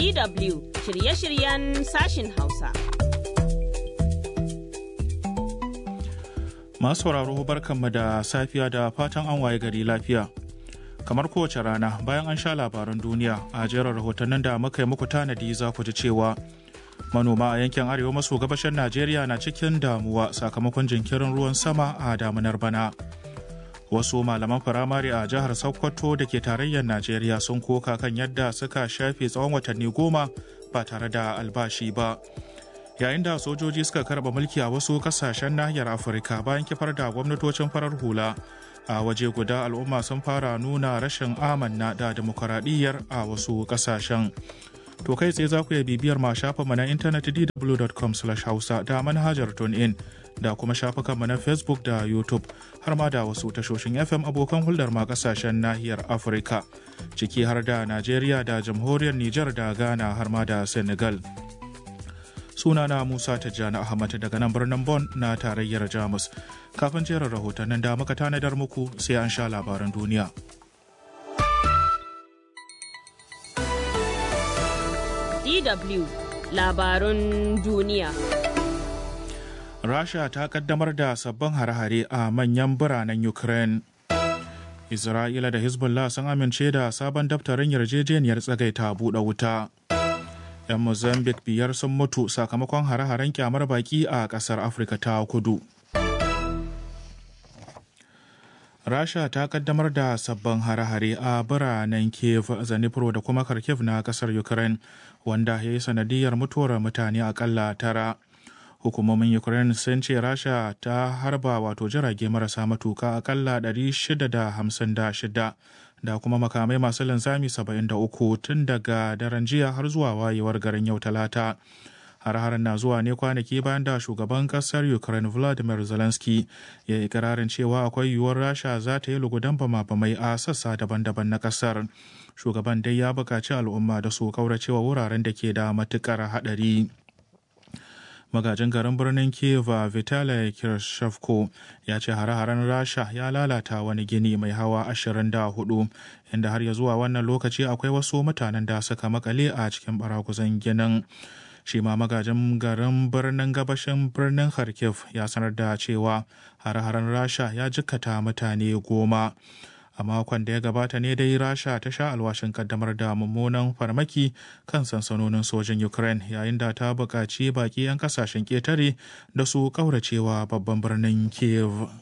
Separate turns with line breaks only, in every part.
DW shirye-shiryen sashin Hausa.
Masu sauraro barkanmu da safiya da fatan an waye gari lafiya. Kamar kowace rana bayan an sha labaran duniya a jerin rahotannin da muka yi muku tanadi za ku ji cewa manoma a yankin arewa maso gabashin Najeriya na cikin damuwa sakamakon jinkirin ruwan sama a damunar bana. Wasu malaman firamare a jihar Sokoto da ke tarayyar Najeriya sun koka kan yadda suka shafe tsawon watanni goma ba tare da albashi ba. yayin da sojoji suka karba mulki a wasu kasashen nahiyar afirka bayan kifar da gwamnatocin farar hula a waje guda al'umma sun fara nuna rashin amanna da demokuraɗiyyar a wasu kasashen to kai tsaye za ku iya bibiyar ma shafinmu na intanet dw.com hausa da manhajar in da kuma shafukanmu na facebook da youtube har ma da wasu tashoshin fm abokan hulɗar ma kasashen nahiyar afirka ciki har da najeriya da jamhuriyar nijar da ghana har ma da senegal sunana Musa Tijjani Ahmad daga nan birnin Bon na tarayyar Jamus. Kafin jerin rahotannin da muka tanadar muku sai an sha labaran duniya.
DW labarun duniya.
Rasha ta kaddamar da sabbin hare-hare a manyan biranen Ukraine. Isra'ila da Hezbollah sun amince da sabon daftarin yarjejeniyar tsagaita buɗe wuta. 'yan mozambique biyar sun mutu sakamakon hare-haren kyamar baki a kasar afirka ta kudu rasha ta kaddamar da sabbin hare-hare a biranen kiev zanipro da kuma kharkiv na kasar ukraine wanda ya yi sanadiyar mutuwar mutane akalla tara hukumomin ukraine sun ce rasha ta harba wato jirage marasa matuka akalla 656 da kuma makamai masu linzami 73 tun daga daren jiya har zuwa wayewar garin yau talata har-haren na zuwa ne kwanaki bayan da shugaban kasar ukraine vladimir zelensky ya yi ikirarin cewa akwai yiwuwar rasha za ta yi lugudan bama-bamai a sassa daban-daban na kasar shugaban dai ya buƙaci al'umma da su kauracewa wuraren da ke da matukar haɗari magajin garin birnin kiev vitali kirshevko ya ce hare-haren rasha ya lalata wani gini mai hawa 24 inda har ya zuwa wannan lokaci akwai wasu mutanen da suka makale a cikin baraguzan ginin shi ma magajin garin birnin gabashin birnin kharkiv ya sanar da cewa hare-haren rasha ya jikkata mutane goma a makon da ya gabata ne dai rasha ta sha alwashin kaddamar da mummunan farmaki kan sansanonin sojin ukraine yayin da ta buƙaci baƙi 'yan kasashen ƙetare da su ƙauracewa babban birnin kiev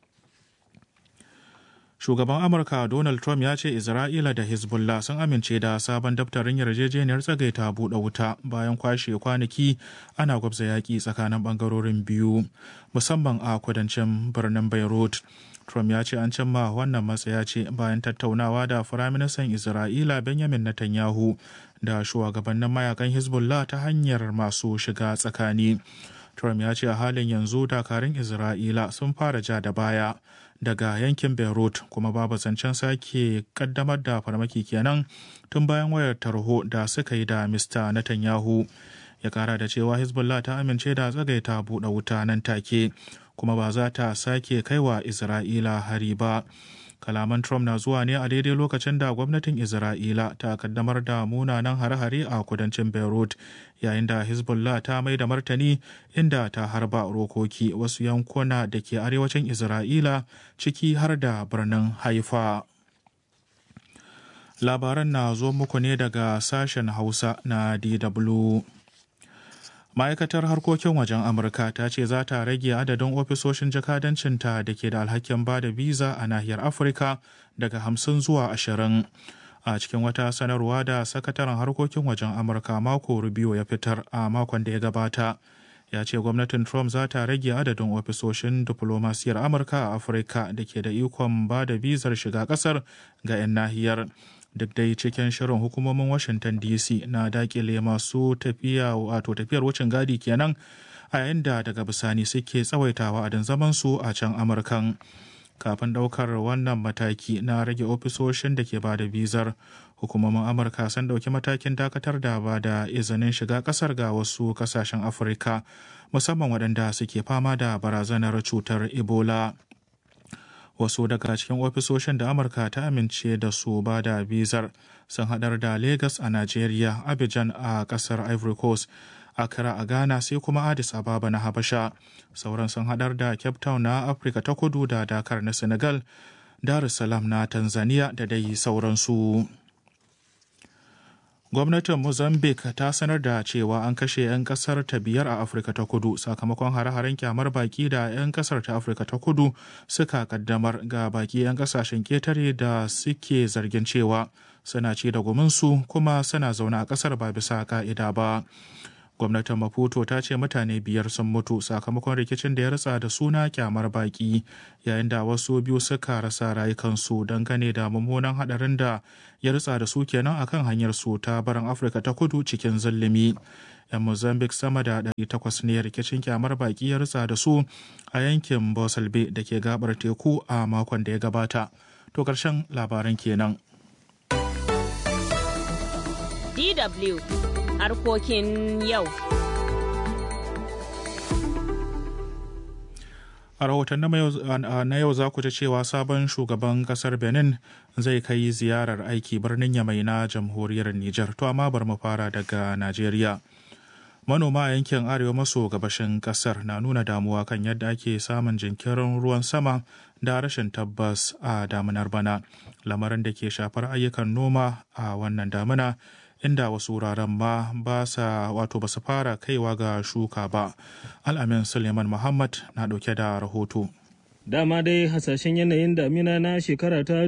shugaban amurka donald trump ya ce isra'ila da hezbollah sun amince da sabon daftarin yarjejeniyar tsagaita buɗe wuta bayan kwashe kwanaki ana gwabza yaƙi tsakanin ɓangarorin biyu musamman a kudancin birnin beirut Trump ya ce an cimma wannan matsaya ce bayan tattaunawa da Firaministan Isra'ila Benjamin Netanyahu da shugabannin mayakan Hezbollah ta hanyar masu shiga tsakani. Trump ya ce a halin yanzu dakarun Isra'ila sun fara ja da baya daga yankin Beirut kuma babu zancen sake kaddamar da farmaki kenan tun bayan wayar tarho da suka yi da Mr. Netanyahu. Ya kara da cewa Hezbollah ta amince da tsagaita buɗe wuta nan take. kuma ba za ta sake kaiwa Isra'ila hari ba. Kalaman Trump na zuwa ne a daidai lokacin da gwamnatin Isra'ila ta kaddamar da munanan hare-hare a kudancin Beirut yayin da Hezbollah ta mai da martani inda ta harba rokoki wasu yankuna da ke arewacin Isra'ila ciki har da birnin Haifa. Labaran na zo muku ne daga sashen Hausa na DW. ma'aikatar harkokin wajen amurka ta ce za ta rage adadin ofisoshin jakadancinta da ke da alhakin ba da biza a nahiyar afirka daga hamsin zuwa ashirin a cikin wata sanarwa da sakataren harkokin wajen amurka mako rubio ya fitar a makon da ya gabata ya ce gwamnatin trump za ta rage adadin ofisoshin diflomasiyar amurka a afirka da ke da ikon ba da bizar shiga kasar ga 'yan nahiyar duk dai cikin shirin hukumomin washington dc na dakile masu tafiya wato tafiyar wucin gadi kenan a yayin da daga bisani suke tsawaitawa a zaman su a can amurkan kafin daukar wannan mataki na rage ofisoshin da ke ba da bizar hukumomin amurka sun dauki matakin dakatar da ba da izinin shiga kasar ga wasu kasashen afirka musamman waɗanda suke fama da barazanar cutar ebola wasu daga cikin ofisoshin da amurka ta amince da su ba da bizar sun haɗar da lagos a nigeria abidjan a ƙasar ivory coast Accra a Ghana sai kuma Addis Ababa na Habasha. Sauran sun haɗar da Cape Town na Afirka ta kudu da Dakar na Senegal, Dar es Salaam na Tanzania da dai sauransu. Gwamnatin Mozambique ta sanar da cewa an kashe 'yan kasar ta biyar a Afirka ta kudu sakamakon hare-haren kyamar baki da 'yan kasar ta Afirka ta kudu suka kaddamar ga baki 'yan kasashen ketare da suke zargin cewa suna ci da guminsu kuma suna zaune a kasar ba bisa ka'ida ba. gwamnatin maputo ta ce mutane biyar sun mutu sakamakon rikicin da ya ratsa da suna kyamar baki yayin da wasu biyu suka rasa rayukansu dangane da mummunan hadarin da ya ratsa da su kenan akan hanyar su ta barin afirka ta kudu cikin zulumi yan mozambique sama da 800 ne rikicin kyamar baki ya ratsa da su a yankin bosalbe da ke gabar teku a makon da ya gabata to karshen labaran kenan
DW harkokin yau.
A rahoton na yau za ku ji cewa sabon shugaban kasar Benin zai kai ziyarar aiki birnin Yamai na jamhuriyar Nijar. To amma bar mu fara daga Najeriya. Manoma a yankin arewa maso gabashin kasar na nuna damuwa kan yadda ake samun jinkirin ruwan sama da rashin tabbas a damunar bana, lamarin da ke shafar ayyukan noma a wannan damuna. inda wasu wuraren ma ba sa wato ba su fara kaiwa ga shuka ba al'amin suleiman muhammad na ɗauke da rahoto
dama dai hasashen yanayin damina na shekara ta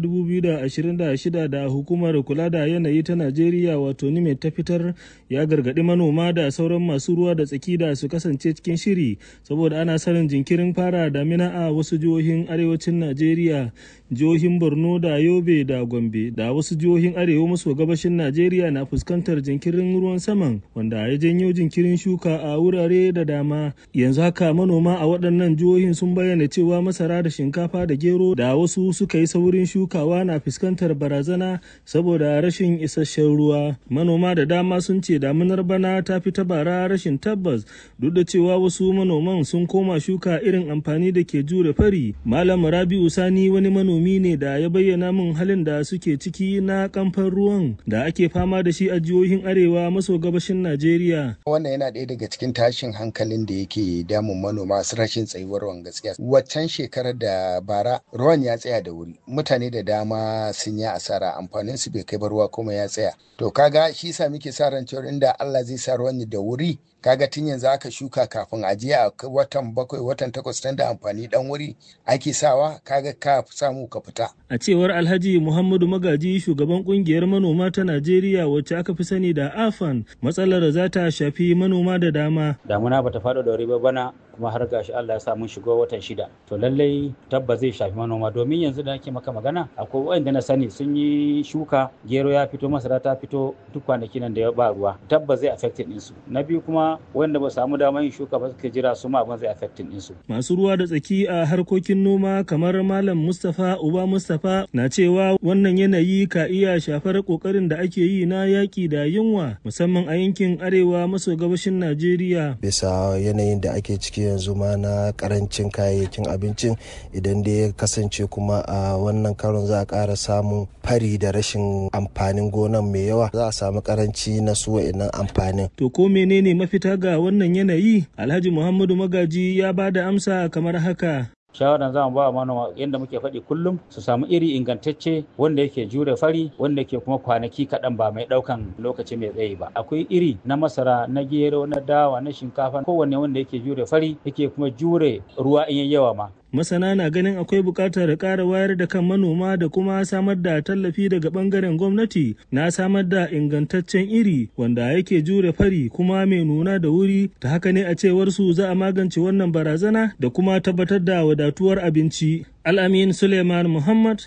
2026 da hukumar kula da yanayi ta najeriya wato nime ta fitar ya gargaɗi manoma da sauran masu ruwa da tsaki da su kasance cikin shiri saboda ana sanin jinkirin fara damina a wasu jihohin arewacin najeriya jihohin borno da yobe da gombe da wasu jihohin arewa maso gabashin najeriya na fuskantar jinkirin ruwan saman wanda ya janyo jinkirin shuka a wurare da dama yanzu haka manoma a waɗannan jihohin sun bayyana cewa masa masara da shinkafa da gero da wasu suka yi saurin shukawa na fuskantar barazana saboda rashin isasshen ruwa manoma da dama sun ce damunar bana ta fi ta bara rashin tabbas duk da cewa wasu manoman sun koma shuka irin amfani da ke jure fari malam rabi'u sani wani manomi ne da ya bayyana min halin da suke ciki na kamfan ruwan da ake fama da shi a jihohin arewa maso gabashin najeriya
wannan yana ɗaya daga cikin tashin hankalin da yake damun manoma su rashin tsayuwar ruwan gaskiya waccan shekara shekarar da bara ruwan ya tsaya da wuri mutane da dama sun yi asara amfanin su bai kai ba ruwa kuma ya tsaya to kaga shi sa muke sa ran cewa inda Allah zai sa ruwan da wuri kaga tun yanzu aka shuka kafin a je a watan bakwai watan takwas tun da amfani dan wuri ake sawa kaga ka samu ka fita
a cewar Alhaji Muhammadu Magaji shugaban kungiyar manoma ta Najeriya wacce aka fi sani da AFAN matsalar za ta shafi manoma da dama
damuna bata faɗo da wuri ba bana kuma har gashi Allah ya sa mun shigo watan shida to lallai tabba zai shafi manoma domin yanzu da ake maka magana akwai wanda na sani sun yi shuka gero ya fito masara ta fito duk kwanaki nan da ya ba ruwa tabba zai affecting ɗinsu na biyu kuma wanda ba samu damar yin shuka ba suka jira su ma abin zai affecting ɗinsu.
masu ruwa da tsaki a harkokin noma kamar malam Mustapha Uba Mustapha na cewa wannan yanayi ka iya shafar kokarin da ake yi na yaƙi da yunwa musamman a yankin arewa maso gabashin Najeriya
bisa yanayin da ake ciki yanzu ma na karancin kayayyakin abincin idan da ya kasance kuma a wannan karon za a ƙara samun fari da rashin amfanin gonan mai yawa za a samu karanci na su wa'innan amfanin.
To ko menene mafita ga wannan yanayi? Alhaji Muhammadu Magaji ya ba da amsa kamar haka.
shawaran za mu ba manoma yadda muke faɗi kullum su samu iri ingantacce wanda yake jure fari wanda yake kuma kwanaki kaɗan ba mai ɗaukan lokaci mai tsayi ba akwai iri na masara na gero na dawa na shinkafa kowanne wanda yake jure fari yake kuma jure ruwa in yawa ma
masana na ganin akwai buƙatar ƙara wayar da kan manoma da kuma samar da tallafi daga ɓangaren gwamnati na samar da ingantaccen iri wanda yake jure fari kuma mai nuna da wuri ta haka ne a cewar su za a magance wannan barazana da kuma tabbatar da wadatuwar abinci al'amin suleiman muhammad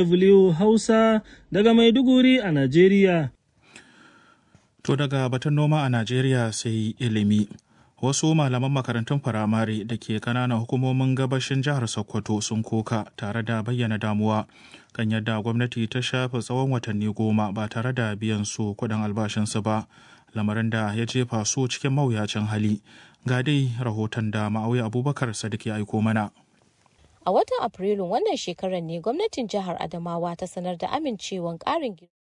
dw hausa daga maiduguri a najeriya
to daga batun noma a najeriya sai ilimi wasu malaman makarantun firamare da ke kananan hukumomin gabashin jihar sokoto sun koka tare da bayyana damuwa kan yadda gwamnati ta shafe tsawon watanni goma ba tare da biyan su kuɗin albashinsu ba lamarin da ya jefa su cikin mawuyacin hali ga dai rahoton da ma'auya abubakar sadiq ya aiko mana
A watan Afrilun wannan shekarar ne gwamnatin jihar Adamawa ta sanar da amincewan ƙarin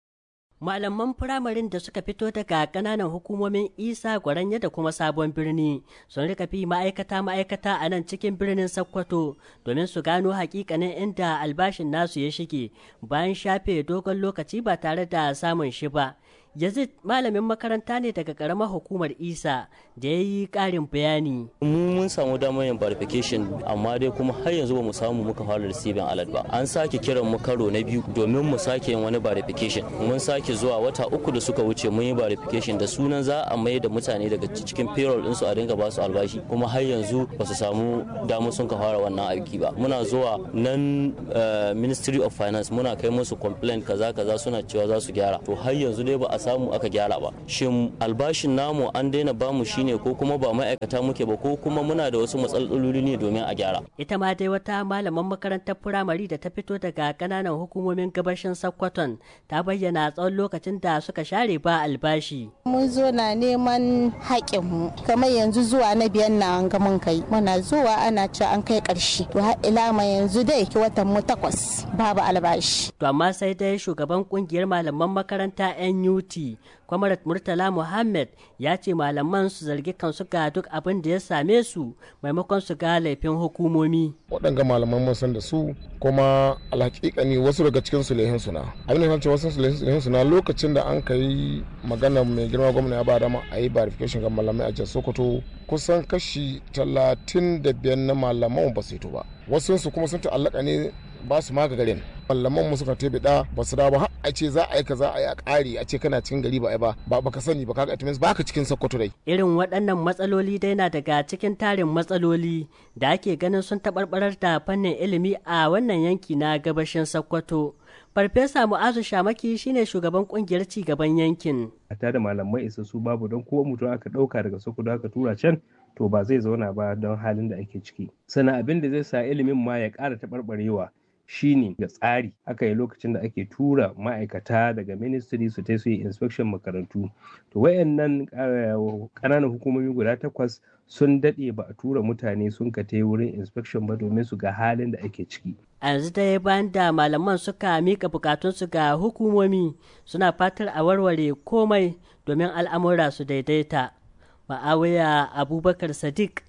malaman firamarin da suka fito daga kananan hukumomin isa gwaranya da kuma sabon birni sun rika fi ma'aikata ma'aikata a nan cikin birnin sokoto domin su gano hakikanin inda albashin nasu ya shige bayan shafe dogon lokaci ba tare da samun shi ba yazid malamin makaranta ne daga karamar hukumar isa da ya yi karin bayani
mu mun samu damar yin verification amma dai kuma har yanzu ba mu samu muka fara receiving alert ba an sake kiran mu karo na biyu domin mu sake yin wani verification mun sake zuwa wata uku da suka wuce mun yi verification da sunan za a mai da mutane daga cikin payroll ɗinsu a dinga ba su albashi kuma har yanzu ba su samu damar sun ka fara wannan aiki ba muna zuwa nan ministry of finance muna kai musu complaint kaza kaza suna cewa za su gyara to har yanzu dai ba a samu aka gyara ba shin albashin namu an daina bamu shine ko kuma ba ma'aikata muke ba ko kuma muna da wasu matsaloli ne domin a gyara
ita ma dai wata malaman makarantar firamare da ta fito daga kananan hukumomin gabashin sokoton ta bayyana tsawon lokacin da suka share ba albashi
mun zo na neman haƙinmu kamar yanzu zuwa na biyan na an ga mun kai muna zuwa ana cewa an kai ƙarshe to har ila ma yanzu dai ki watan mu takwas babu albashi
to amma sai dai shugaban kungiyar malaman makaranta NUT kwamarat murtala muhammad ya ce malaman su zargi kansu ga duk abin da ya same su maimakon su ga laifin hukumomi
waɗanga malaman mun san da su kuma alhaƙiƙa ne wasu daga cikin su lehin suna abin da ce wasu lehin suna lokacin da an kai magana mai girma gwamna ya ba dama a yi verification ga malamai a jihar sokoto kusan kashi talatin da biyar na malaman ba su yi ba wasu su kuma sun ta'allaka ne ba su ma garin malaman mu suka tebe da ba su dawo ba har a ce za a yi kaza a yi a ƙari a ce kana cikin gari ba ai ba ba baka sani ba kaga itimis baka cikin sokoto dai
irin waɗannan matsaloli dai na daga cikin tarin matsaloli da ake ganin sun taɓarɓarar da fannin ilimi a wannan yanki na gabashin sokoto farfesa mu'azu shamaki shine shugaban kungiyar ci gaban yankin
a da malamai isassu babu don kowa mutum aka ɗauka daga sokoto aka tura can to ba zai zauna ba don halin da ake ciki sannan abin da zai sa ilimin ma ya ƙara taɓarɓarewa shine da tsari aka yi lokacin da ake tura ma'aikata daga ministry su ta su yi inspection makarantu to wayannan ƙananan hukumomi guda takwas sun daɗe ba a tura mutane sun ka wurin inspection ba domin su ga halin da ake ciki
a yanzu dai bayan da malaman suka mika bukatunsu ga hukumomi suna fatar a warware komai domin al'amura su daidaita ma'awiya abubakar sadiq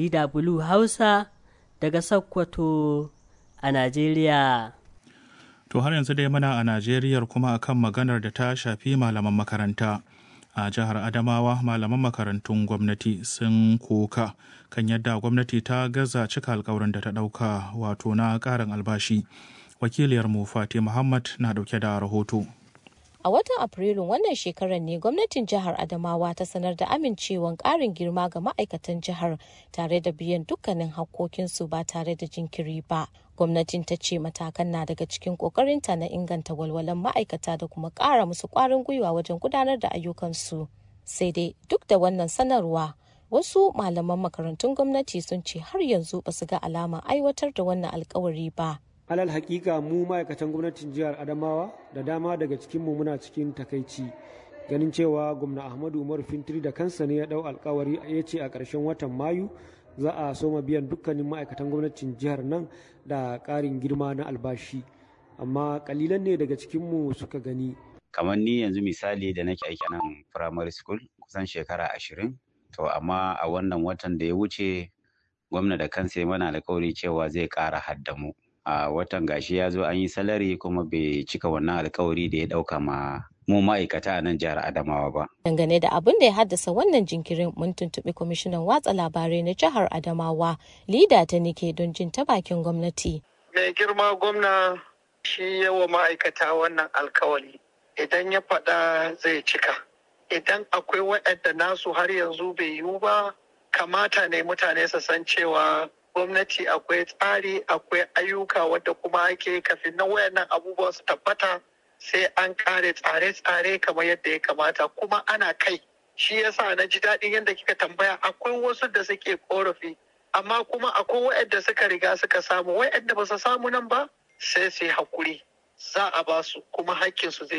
dw hausa daga sokoto a Najeriya.
To har yanzu dai muna a Najeriya kuma akan maganar da ta shafi malaman makaranta. A jihar Adamawa malaman makarantun gwamnati sun koka kan yadda gwamnati ta gaza cika alkawarin da ta ɗauka wato na ƙarin albashi. Wakiliyarmu Fati Muhammad na ɗauke da rahoto.
A watan Afrilun wannan shekarar ne gwamnatin jihar Adamawa ta sanar da amincewan ƙarin girma ga ma'aikatan jihar tare da biyan dukkanin hakkokinsu ba tare da jinkiri ba. Gwamnatin ta ce matakan na daga cikin ƙoƙarinta na inganta walwalan ma'aikata da kuma ƙara musu ƙwarin gwiwa wajen gudanar da ayyukansu. Sai dai duk da wannan sanarwa wasu malaman makarantun gwamnati sun ce har yanzu ba su ga alama aiwatar da wannan alkawari ba.
alal hakika mu ma'aikatan gwamnatin jihar adamawa da dama daga cikinmu muna cikin takaici ganin cewa gwamna ahmadu umar fintiri da kansa ne ya dau alkawari ya ce a ƙarshen watan mayu za a soma biyan dukkanin ma'aikatan gwamnatin jihar nan da ƙarin girma na albashi amma kalilan ne daga cikinmu suka gani
kamar ni yanzu misali da nake aiki nan primary school kusan shekara ashirin to amma a wannan watan da ya wuce gwamna da kansa ya mana alkawari cewa zai ƙara haddamu a watan gashi ya zo an yi salari kuma bai cika wannan alkawari da ya dauka ma mu ma'aikata a nan jihar Adamawa ba.
Dangane da abin da ya haddasa wannan jinkirin mun tuntuɓi kwamishinan watsa labarai na jihar Adamawa, Lida ta nike don jin ta bakin gwamnati.
Mai girma gwamna shi yawa ma'aikata wannan alkawari idan ya faɗa zai cika. Idan akwai waɗanda nasu har yanzu bai yiwu ba, kamata ne mutane su san cewa gwamnati akwai tsari akwai ayyuka wadda kuma ake kafin na wayannan abubuwan su tabbata sai an kare tsare-tsare kamar yadda ya kamata kuma ana kai shi yasa na ji daɗin yadda kika tambaya akwai wasu da suke korafi amma kuma akwai wayanda suka riga suka samu wayanda ba su samu nan ba sai su yi hakuri za a ba su kuma hakkin su zai zo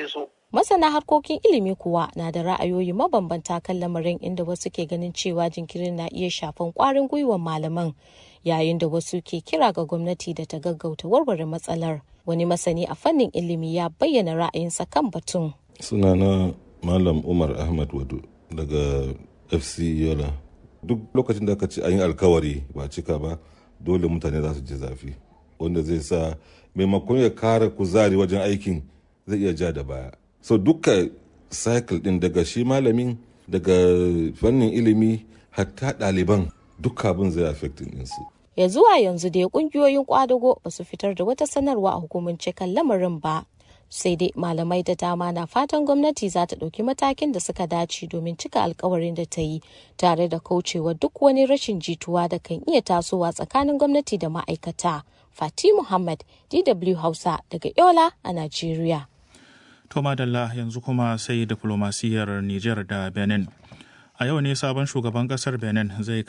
Masana harkokin ilimi kuwa na da ra'ayoyi mabambanta kan lamarin inda wasu ke ganin cewa jinkirin na iya shafan kwarin gwiwar malaman yayin da wasu ke kira ga gwamnati da ta gaggauta warware matsalar. Wani masani a fannin ilimi ya bayyana ra'ayinsa kan batun.
Sunana Malam Umar Ahmad Wado daga FC Yola. Duk lokacin da aka ce an yi alkawari ba cika ba dole mutane za su ji zafi wanda zai sa maimakon ya kara kuzari wajen aikin zai iya ja da baya. so duka cycle din daga shi malamin daga fannin ilimi hatta ɗaliban duka abin zai affecting ɗinsu.
ya zuwa yanzu dai kungiyoyin kwadago ba su fitar da wata sanarwa a hukumance kan lamarin ba sai dai malamai da dama na fatan gwamnati za ta ɗauki matakin da suka dace domin cika alkawarin da ta yi tare da kaucewa duk wani rashin jituwa da kan iya tasowa tsakanin gwamnati da ma'aikata fati muhammad dw hausa daga yola a najeriya
To madalla yanzu kuma sai diflomasiyyar Nijar da Benin. A yau ne sabon shugaban kasar Benin zai